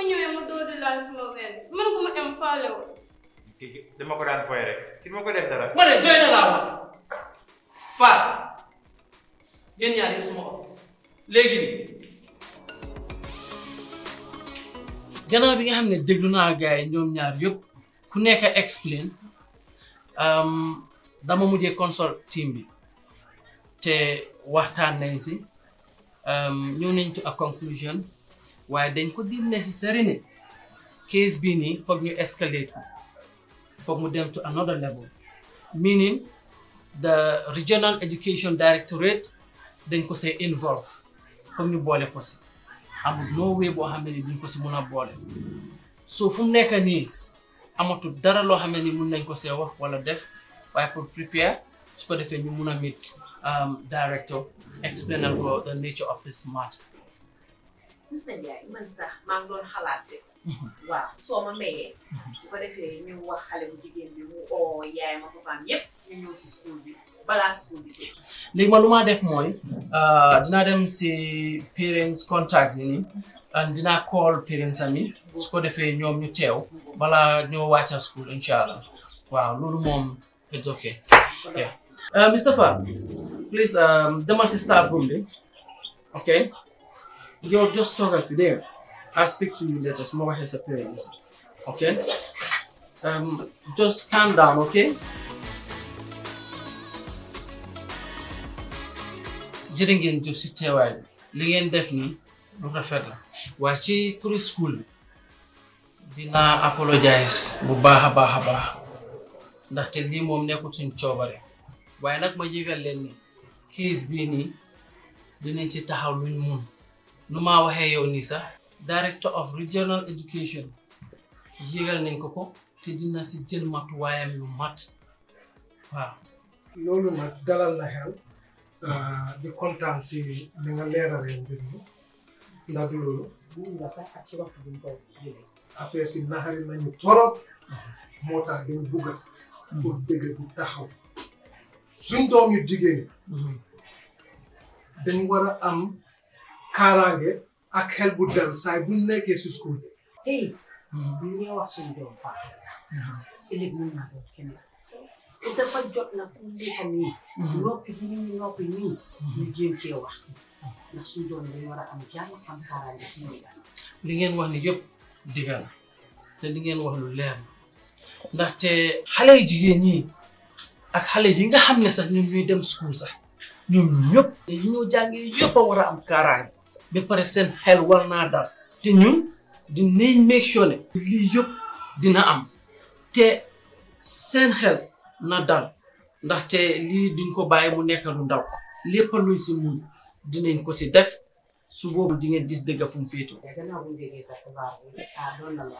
ñëwee mu dóor di laal sama ween man ko ma am faale woon kii dama ko daan foye rek kii ma ko def dara ma ne doy na laa wax Fat yéen ñaar yëpp suma office léegi nii gannaaw bi nga xam ne déglu naa gars yi ñoom ñaar yëpp ku nekk explain dama mujjee consult team bi te waxtaan nañ si ñëw nañ to a conclusion waaye dañ ko di necessary ne case bii nii foog ñu escalate ko foog mu dem to another level meaning the regional education directorate dañ ko see involve foog ñu boole ko si amul no way boo xam ne ni duñ ko si mun a boole so fu mu nekk nii amatul dara loo xam ne ni mun nañ ko see wax wala def waaye pour prepare su ko defee ñu mun a meet director explainal ko the nature of this matter Mr Ndiaye man sax maa ngi doon xalaat de waaw soo ma mayee bu ko defee ñu wax xale bu jigéen bi mu oo yaayam ak papaam yépp ñu ñëw si school bi balaa school bi tëj léegi ma lu maa def mooy dinaa dem si parents contacts yi nii and dinaa call parents ami su ko defee ñoom ñu teew balaa ñoo wàcca school incha allah waaw loolu moom it's okay yeah uh, Mr Fall please um, demal si staff room bi okay yow just toogal fi dégg nga I'll speak to you later su ma waxee sa parents okay um, just calm down okay jërë ngeen jëf si teewaay bi li ngeen def nii lu rafet la waaye ci turi school bi dinaa apologize bu baax a baax a baax ndaxte lii moom nekkul suñ coobare waaye nag ma yëgal leen ni case bii nii dinañ ci taxaw luñ mun nu maa waxee yow nii sax director of regional education yëgal nañ ko ko te dina si jël matuwaayam yu mat waaw loolu nag dalal na xel di kontaan si li nga leeralee mbir mi ndax du loolu mun nga sax ak ci waxtu bi ñu ko jëlee affaire si naxari nañu torop moo tax dañ bugga pour dëgg bu taxaw suñ doom yu jigéen ñi dañ war a am kaaraange ak xel bu dal saay buñ nekkee si school bi tey bu ñu wax suñu doom faa ëllëg mun naa doon kenn te dafa jot na fu mu nekk nii noppi bi ñu noppi nii ñu jéem cee wax ndax suñu doom dañ war a am jàmm am kaaraange ci ñoom li ngeen wax ni yëpp digga la te li ngeen wax lu leer la ndaxte xale yu jigéen ñi ak xale yi nga xam ne sax ñoom ñuy dem school sax ñoom ñëpp yi ñoo jàngee yëpp a war a am kaaraange ba pare seen xel war naa dal te ñun dinañ make sure ne lii yëpp dina am te seen xel na dal ndaxte lii duñ ko bàyyi mu nekk lu ndaw lépp luñ si mun dinañ ko si def su boobu di ngeen gis dëgg fu mu féetoo te gannaaw bu ñu déggee sa xibaar bi ah doon na la